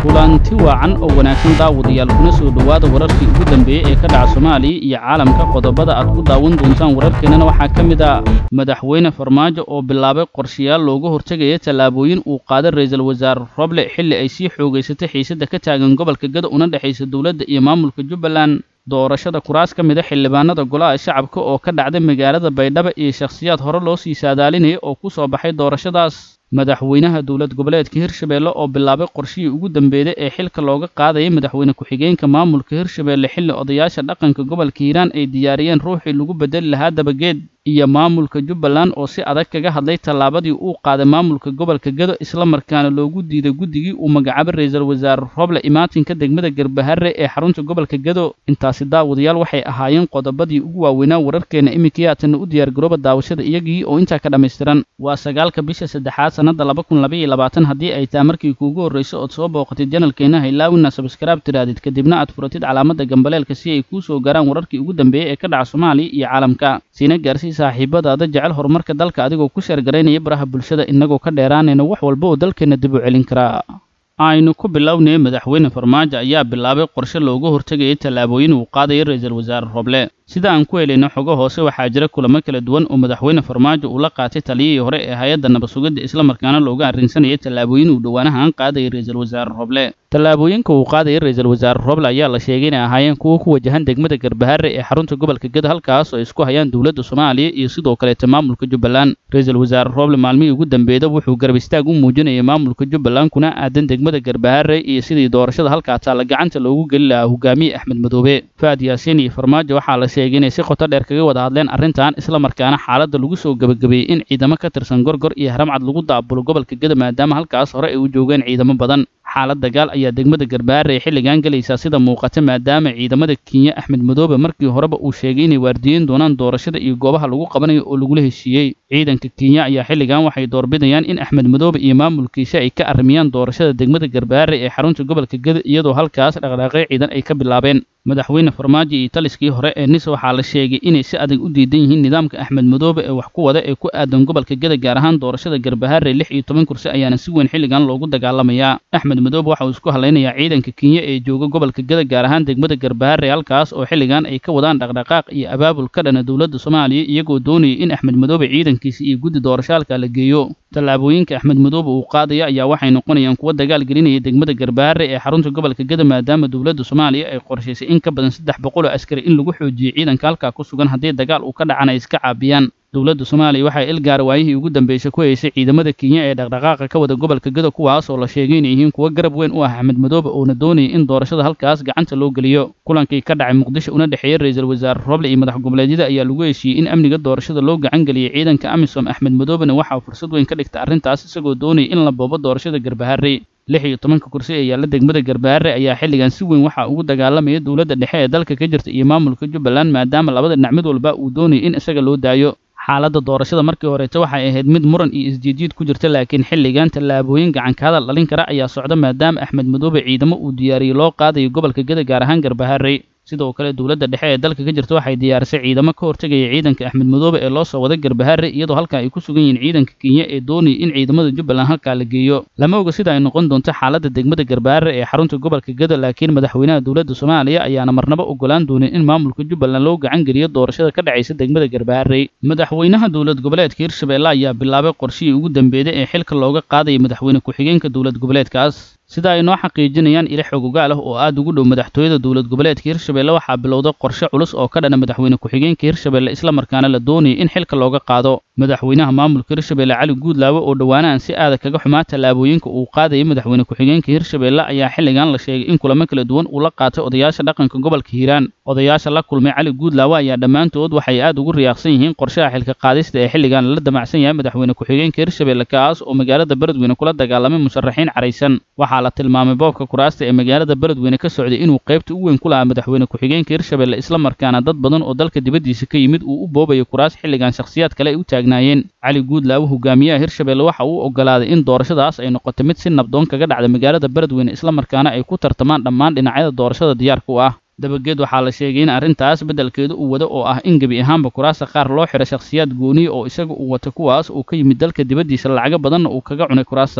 kulanti waacan oo wanaagsan daawadayaal kuna soo dhowaada wararkii ugu dambeeyey ee ka dhaca soomaaliya iyo caalamka qodobada aad ku daawan doontaan wararkeennana waxaa ka mid ah madaxweyne farmaajo oo bilaabay qorshayaal looga hortegaya tallaabooyin uu qaaday ra'iisul wasaare roble xilli ay sii xoogaysatay xiisadda ka taagan gobolka gado una dhexaysa dowladda iyo maamulka jubbaland doorashada kuraas ka mid a xildhibaanada golaha shacabka oo ka dhacday magaalada baydhabo iyo shakhsiyaad hore loo sii saadaalinaya oo ku soo baxay doorashadaas madaxweynaha dowlad goboleedka hirshabeelle oo bilaabay qorshihii ugu dambeeyey ee xilka looga qaadayay madaxweyne ku-xigeenka maamulka hirshabeelle xilli odayaasha dhaqanka gobolka hiiraan ay diyaariyeen ruuxii lagu bedeli lahaa dabageed iyo maamulka jubbaland oo si adag kaga hadlay tallaabadii uu qaaday maamulka gobolka gado islamarkaana loogu diiday guddigii uu magacaabay ra'iisul wasaare roble imaatinka degmada garbaharre ee xarunta gobolka gado intaasi daawadayaal waxay ahaayeen qodobadii ugu waaweynaa wararkeenna iminkii haatanna u diyaargarooba daawashada iyagii oo intaa ka dhammaystiran waa sagaalka bisha saddexaad sannadda laba kun laba iyo labaatan haddii ay tahay markii kuugu horrayso ood soo booqatid janalkeenna haylaawina sabskaraab tiraadid kadibna aad furatid calaamadda gambaleelka si ay kuu soo gaaraan wararkii ugu dambeeyey ee ka dhaca soomaaliya iyo caalamka siina gaarsii saaxiibadaada jecel horumarka dalka adigoo ku sheergaraynaya baraha bulshada innagoo ka dheeraanayna wax walba oo dalkeenna dib u celin karaa aynu ku bilownay madaxweyne farmaajo ayaa bilaabay qorshe looga hortegayay tallaabooyin uu qaadaya ra'iisul wasaare roble sida aan ku helayno xogo hoose waxaa jira kulamo kala duwan oo madaxweyne farmaajo uu la qaatay taliyihii hore ee hay-adda nabad-sugidda islamarkaana looga arrinsanayay tallaabooyin uu dhowaanahaan qaadayay ra'iisul wasaare roble tallaabooyinka uu qaadayay ra'iisul wasaare roble ayaa la sheegay inay ahaayeen kuwo ku wajahan degmada garbaharre ee xarunta gobolka gado halkaas oo ay isku hayaan dowladda soomaaliya iyo sidoo kaleeta maamulka jubbaland ra'iisul wasaare roble maalmihii ugu dambeeyda wuxuu garab istaag u muujinayay maamulka jubbaland kuna aadan degmada garbaharre iyo sidii doorashada halkaa taalla gacanta loogu geli lahaa hogaamiye axmed madoobe faad yaasiin iyo farmaajo waxaa la sheegay inay si qoto dheer kaga wada hadleen arrintan islamarkaana xaaladda lagu soo gebagabeeyey in ciidamo ka tirsan gorgor iyo haramcad lagu daabulo gobolka gado maadaama halkaas hore ay u joogeen ciidamo badan xaalad dagaal ayaa degmada garbaharre ay xilligan gelaysaa sida muuqata maadaama ciidamada kenya axmed madoobe markii horeba uu sheegay inay waardiyeyn doonaan doorashada iyo goobaha lagu qabanayo oo lagula heshiiyey ciidanka kenya ayaa xilligan waxay doorbidayaan in axmed madoobe iyo maamulkiisa ay ka arrimiyaan doorashada degmada garbaharre ee xarunta gobolka gado iyadoo halkaas dhaqdhaaqyo ciidan ay ka bilaabeen madaxweyne farmaajo iyo taliskii hore ee nis waxaa la sheegay inay si adag u diidan yihiin nidaamka axmed madoobe ee wax ku wada ee ku aadan gobolka gada gaar ahaan doorashada garbaharre lix iyo toban kursi ayaana si weyn xilligan loogu dagaalamayaa axmed madoobe waxa uu isku hadlaynayaa ciidanka kenya ee jooga gobolka gada gaar ahaan degmada garbaharre halkaas oo xilligan ay ka wadaan dhaqdhaqaaq iyo abaabul ka dhana dowladda soomaaliya iyagoo doonayay in axmed madoobe ciidankiisa iyo guddi doorashaalka la geeyo tallaabooyinka axmed madoobe uu qaadaya ayaa waxay noqonayaan kuwo dagaal gelinaya degmada garbaharre ee xarunta gobolka gada maadaama dowladda soomaaliya ay qorshaysay in ka badan saddex boqol oo askari in lagu xoojiyo ciidanka halkaa ku sugan haddii dagaal uu ka dhacana ay iska caabiyaan dowladda soomaaliya waxay ilgaara waayihii ugu dambeysay ku haysay ciidamada kenya ee dhaqdhaqaaqa ka wada gobolka gado kuwaas oo la sheegay inay yihiin kuwo garab weyn u ah axmed madoobe oona doonayay in doorashada halkaas gacanta loo geliyo kulankii ka dhacay muqdisho una dhexeeyey ra'iisul wasaare roble iyo madax goboleedyada ayaa lagu heshiiyey in amniga doorashada loo gacan geliyey ciidanka amisom axmed madoobena waxaa fursad weyn ka dhigta arrintaas isagoo doonayay in la boobo doorashada garbaharre lix iyo tobanka kursi ee yaalla degmada garbaharre ayaa xilligan si weyn waxaa ugu dagaalamaya dowladda dhexe ee dalka ka jirta iyo maamulka jubbaland maadaama labada dhinac mid walba uu doonayay in isaga loo daayo xaaladda doorashada markii horeeta waxay ahayd mid muran iyo isjiidjiid ku jirta laakiin xilligan tallaabooyin gacanka hadal dhalin kara ayaa socda maadaama axmed madoobe ciidamo uu diyaariyey loo qaadayo gobolka gada gaar ahaan garbaharre sidoo kale dowladda dhexe ee dalka ka jirta waxay diyaarisay ciidamo ka hortegaya ciidanka axmed madoobe ee loo soo waday garbaharre iyadoo halkaa ay ku sugan yihiin ciidanka kenya ee doonayay in ciidamada jubbaland halkaa la geeyo lama oga sida ay noqon doonto xaaladda degmada garbaharre ee xarunta gobolka gado laakiin madaxweynaha dowladda soomaaliya ayaana marnaba ogolaan doonin in maamulka jubbaland loo gacan geliyo doorashada ka dhacaysa degmada garbaharre madaxweynaha dowlad goboleedka hirshabeelle ayaa bilaabay qorshihii ugu dambeeyey ee xilka looga qaadaya madaxweyne ku-xigeenka dowlad goboleedkaas sida ay noo xaqiijinayaan ilo xogogaal ah oo aad ugu dhow madaxtooyada dowlad goboleedka hirshabeelle waxaa bilowday qorshe culus oo ka dhana madaxweyne ku-xigeenka hirshabeelle islamarkaana la doonayay in xilka looga qaado madaxweynaha maamulka hirshabeelle cali guudlaawe oo dhowaanahan si aada kaga xumaa tallaabooyinka uu qaadayay madaxweyne ku-xigeenka hirshabeelle ayaa xilligan la sheegay in kulamo kala duwan uu la qaatay odayaasha dhaqanka gobolka hiiraan odayaasha la kulmay cali guudlaawe ayaa dhammaantood waxay aad ugu riyaaqsan yihiin qorshaha xilka qaadista ee xilligan lala damacsan yahay madaxweyne ku-xigeenka hirshabeelle kaas oo magaalada beledweyne kula dagaalamay musharaxiin caraysan waxaa la tilmaamay boobka kuraasta ee magaalada beledweyne ka socday inuu qaybta u weyn ku lahaa madaxweyne ku-xigeenka hirshabeelle islamarkaana dad badan oo dalka dibaddiisa ka yimid uu u boobayo kuraas xilligan shakhsiyaad kale ay u taagnaayeen cali guudlaawe hogaamiyaha hirshabeelle waxa uu oggolaaday in doorashadaas ay noqoto mid si nabdoon kaga dhacda magaalada beledweyne islamarkaana ay ku tartamaan dhammaan dhinacyada doorashada diyaarka u ah dabageed waxaa la sheegay in arrintaas beddelkeedu uu wado oo ah in gebi ahaanba kuraasta qaar loo xidhay shakhsiyaad gooniya oo isaga uu wato kuwaas uu ka yimid dalka dibaddiisa lacago badanna uu kaga cunay kuraastaas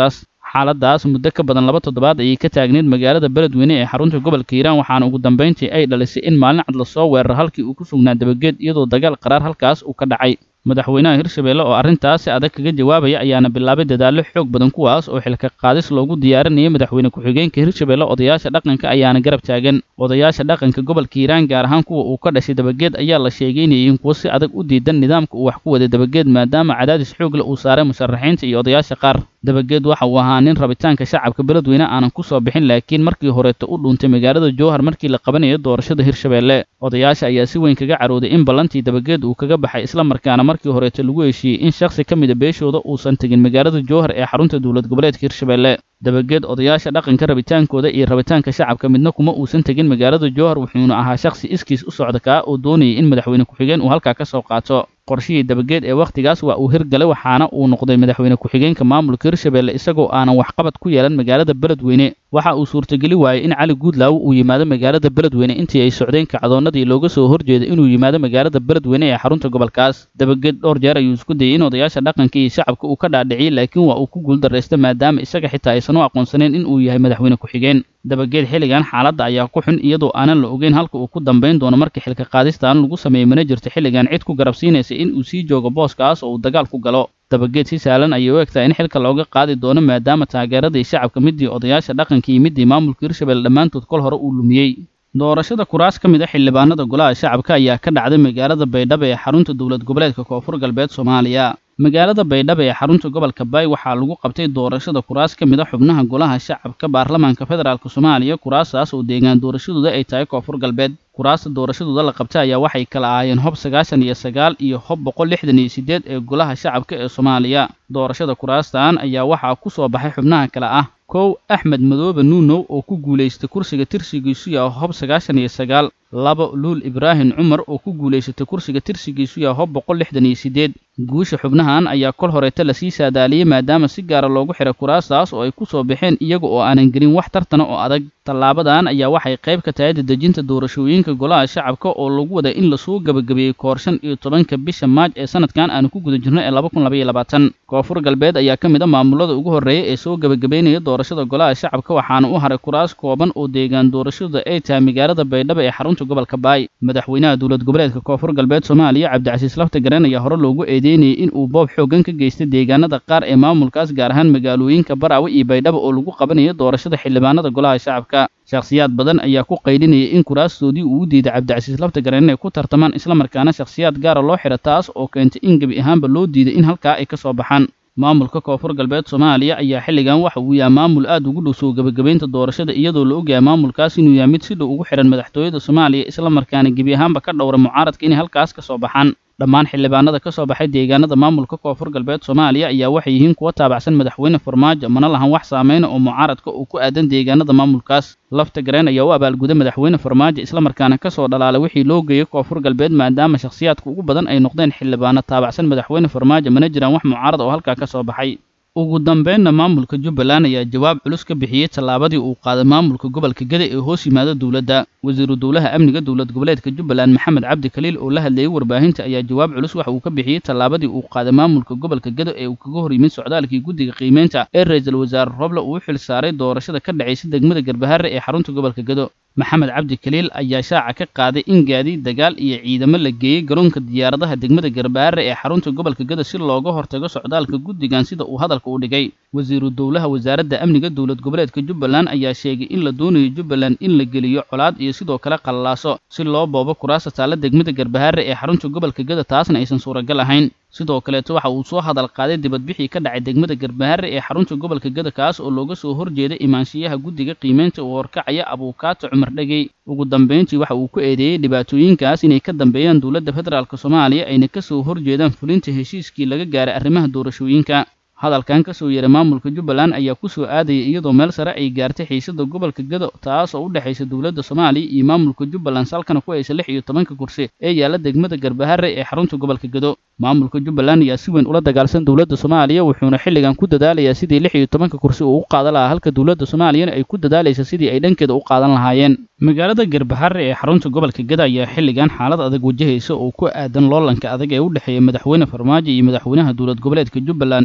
xaaladaas muddo ka badan laba toddobaad ayay ka taagneyd magaalada beledweyne ee xarunta gobolka hiiraan waxaana ugu dambayntii ay dhalisay in maalin cad lasoo weeraro halkii uu ku sugnaa dabageed iyadoo dagaal qaraar halkaas uu ka dhacay madaxweynaha hirshabeelle oo arrintaas si adag kaga jawaabaya ayaana bilaabay dadaallo xoog badan kuwaas oo xilka qaadis loogu diyaarinayay madaxweyne ku-xigeenka hirshabeelle odayaasha dhaqanka ayaana garab taagan odayaasha dhaqanka gobolka hiiraan gaar ahaan kuwa uu ka dhashay dabageed ayaa la sheegay inay yihiin kuwo si adag u diidan nidaamka uu wax ku waday dabageed maadaama cadaadis xoogle uu saaray musharaxiinta iyo odayaasha qaar dabageed waxa uu ahaa nin rabitaanka shacabka beledweyne aanan ku soo bixin laakiin markii horeeta u dhuuntay magaalada jowhar markii la qabanayo doorashada hirshabeelle odayaasha ayaa si weyn kaga carooday in ballantii dabageed uu kaga baxay islamarkaana markii horeeta lagu heshiiyey in shakhsi ka mida beeshooda uusan tegin magaalada jowhar ee xarunta dowlad goboleedka hirshabeelle dabageed odayaasha dhaqanka rabitaankooda iyo rabitaanka shacabka midna kuma uusan tegin magaalada jowhar wuxuuna ahaa shakhsi iskiis u socda kaa oo doonayay in madaxweyne ku-xigeen uu halkaa ka soo qaato qorshihii dabageed ee wakhtigaas waa uu hirgalay waxaana uu noqday madaxweyne ku-xigeenka maamulka hirshabeelle isagoo aanan waxqabad ku yeelan magaalada beledweyne waxa uu suurtageli waayey in cali guudlaawo uu yimaado magaalada beledweyne intii ay socdeen kacdoonnadii looga soo horjeeday inuu yimaado magaalada beledweyne ee xarunta gobolkaas dabageed dhowr jeer ayuu isku dayey in odayaasha dhaqanka iyo shacabka uu ka dhaadhiciyey laakiin waa uu ku guuldarraystay maadaama isaga xitaa aysan u aqoonsaneyn in uu yahay madaxweyne ku-xigeen dabageed xilligan xaaladda ayaa ku xun iyadoo aanan la ogeyn halka uu ku dambayn doono markii xilka qaadistaan lagu sameeyey mana jirto xilligan cid ku garabsiinaysa in uu sii joogo booskaas oo uu dagaal ku galo dabageed si sahlan ayay u egtahay in xilka looga qaadi doono maadaama taageeradii shacabka midii odayaasha dhaqanka iyo midii maamulka hirshabelle dhammaantood kol hore uu lumiyey doorashada kuraas ka mid a xildhibaanada golaha shacabka ayaa ka dhacday magaalada baydhabo ee xarunta dowlad goboleedka koonfur galbeed soomaaliya magaalada baydhabo ee xarunta gobolka baay waxaa lagu qabtay doorashada kuraas ka mid a xubnaha golaha shacabka baarlamaanka federaalk soomaaliya kuraastaas oo deegaan doorashadooda ay tahay koonfur galbeed kuraasta doorashadooda la qabtay ayaa waxay kala ahaayeen hob sagaashan iyo sagaal iyo hob boqol lixdan iyo siddeed ee golaha shacabka ee soomaaliya doorashada kuraastan ayaa waxaa ku soo baxay xubnaha kale ah kow axmed madoobe nuunow oo ku guulaystay kursiga tirsigiisu yaha hob sagaashan iyo sagaal labo luul ibraahim cumar oo ku guulaysatay kursiga tirsigiisu yaha hob boqol lixdan iyo siddeed guusha xubnahan ayaa kol horeeta lasii saadaaliyey maadaama si gaara loogu xiray kuraastaas oo ay ku soo baxeen iyaga oo aanan gelin wax tartana oo adag tallaabadan ayaa waxay qayb ka tahay dadejinta doorashooyinka golaha shacabka oo lagu waday in lasoo gebagabeeyey koor shan iyo tobanka bisha maaj ee sanadkan aanu ku guda jirno ee laba kun labaiyo labaatan koonfur galbeed ayaa ka mid a maamulada ugu horreeya ee soo gebagabeynaya doorashada golaha shacabka waxaana u haray kuraas kooban oo deegaan doorashada ay tahay magaalada baydhabo ee xarunta gobolka baay madaxweynaha dowlad goboleedka koonfur galbeed soomaaliya cabdicasiis lafta gareen ayaa hore loogu eedeynayay in uu boob xooggan ka geystay deegaanada qaar ee maamulkaas gaar ahaan magaalooyinka baraawe iyo baydhabo oo lagu qabanayo doorashada xildhibaanada golaha shacabka shakhsiyaad badan ayaa ku qaydhinayay in kuraastoodii uu u diiday cabdicasiis lafta gareen inay ku tartamaan islamarkaana shakhsiyaad gaara loo xidha taas oo keentay in gebi ahaanba loo diiday in halkaa ay ka soo baxaan maamulka koonfur galbeed soomaaliya ayaa xilligan waxa uu yahay maamul aad ugu dhow soo gebagabaynta doorashada iyadoo la ogyahay maamulkaas inuu yahay mid si dhow ugu xidhan madaxtooyada soomaaliya islamarkaana gebi ahaanba ka dhowra mucaaradka inay halkaas ka soo baxaan dhammaan xildhibaanada ka soo baxay deegaanada maamulka koonfur galbeed soomaaliya ayaa waxay yihiin kuwa taabacsan madaxweyne farmaajo mana lahan wax saameyna oo mucaaradka uu ku aadan deegaanada maamulkaas lafta gareen ayaa u abaalguday madaxweyne farmaajo islamarkaana ka soo dhalaalay wixii loo geeyey koonfur galbeed maadaama shakhsiyaadka ugu badan ay noqdeen xildhibaano taabacsan madaxweyne farmaajo mana jiraan wax mucaarad oo halkaa ka soo baxay ugu dambeynna maamulka jubbaland ayaa jawaab culus ka bixiyey tallaabadii uu qaaday maamulka gobolka geda ee hoos yimaada dowladda wasiiru dowlaha amniga dowlad goboleedka jubbaland maxamed cabdi khaliil oo la hadlayey warbaahinta ayaa jawaab culus waxa uu ka bixiyey tallaabadii uu qaaday maamulka gobolka gedo ee uu kaga hor yimid socdaalkii guddiga qiimeynta ee ra-iisul wasaare roble uu u xil saaray doorashada ka dhacaysa degmada garbahare ee xarunta gobolka gedo maxamed cabdi khaliil ayaa shaaca ka qaaday in gaadiid dagaal iyo ciidamo la geeyey garoonka diyaaradaha degmada garbaare ee xarunta gobolka gedo si looga hortago socdaalka guddigan sida uu hadalka u dhigay wasiiru dowlaha wasaaradda amniga dowlad goboleedka jubbaland ayaa sheegay in la doonayo jubbaland in la geliyo colaad iyo sidoo kale qallaaso si loo boobo kuraasta taalla degmada garbahaare ee xarunta gobolka gedo taasna aysan suuragal ahayn sidoo kaleeto waxa uu soo hadal qaaday dibadbixii ka dhacay degmada garbahaare ee xarunta gobolka gedo kaas oo looga soo horjeeday imaanshiyaha guddiga qiimeynta uu horkacaya abuukaato cumar dhegey ugu dambayntii waxa uu ku eedeeyey dhibaatooyinkaas inay ka dambeeyaan dowladda federaalk soomaaliya ayna ka soo horjeedaan fulinta heshiiskii laga gaaray arrimaha doorashooyinka hadalkan ka soo yeeray maamulka jubbaland ayaa ku soo aadaya iyadoo meel sare ay gaartay xiisada gobolka gedo taas oo u dhexaysa dowladda soomaaliya iyo maamulka jubbaland salkana ku haysa lix iyo tobanka kursi ee yaalla degmada garbahare ee xarunta gobolka gedo maamulka jubbaland ayaa si weyn ula dagaalsan dowladda soomaaliya wuxuuna xilligan ku dadaalayaa sidii lix iyo tobanka kursi uu u qaadan lahaa halka dowladda soomaaliyana ay ku dadaalaysa sidii ay dhankeeda u qaadan lahaayeen magaalada garbahare ee xarunta gobolka geda ayaa xilligan xaalad adag wajahaysa oo ku aadan loolanka adag ee u dhexeeya madaxweyne farmaajo iyo madaxweynaha dowlad goboleedka jubbaland inkastoo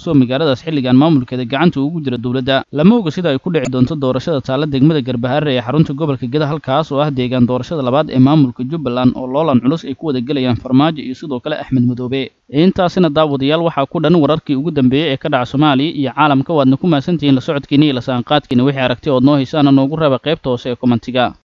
inkastoo magaaladaas xilligan maamulkeeda gacanta ugu jira dowladda lama oga sida ay ku dhici doonto doorashada taalla degmada garbaharre ee xarunta gobolka geda halkaas oo ah deegaan doorashada labaad ee maamulka jubbaland oo loolan culus ay ku wada gelayaan farmaajo iyo sidoo kale axmed madoobe intaasina daawadayaal waxaa ku dhan wararkii ugu dambeeyey ee ka dhaca soomaaliya iyo caalamka waadna ku mahadsantihiin la socodkiina iyo la saanqaadkiina wixii aragti ood noo haysaana noogu raba qaybta hoose ee komentiga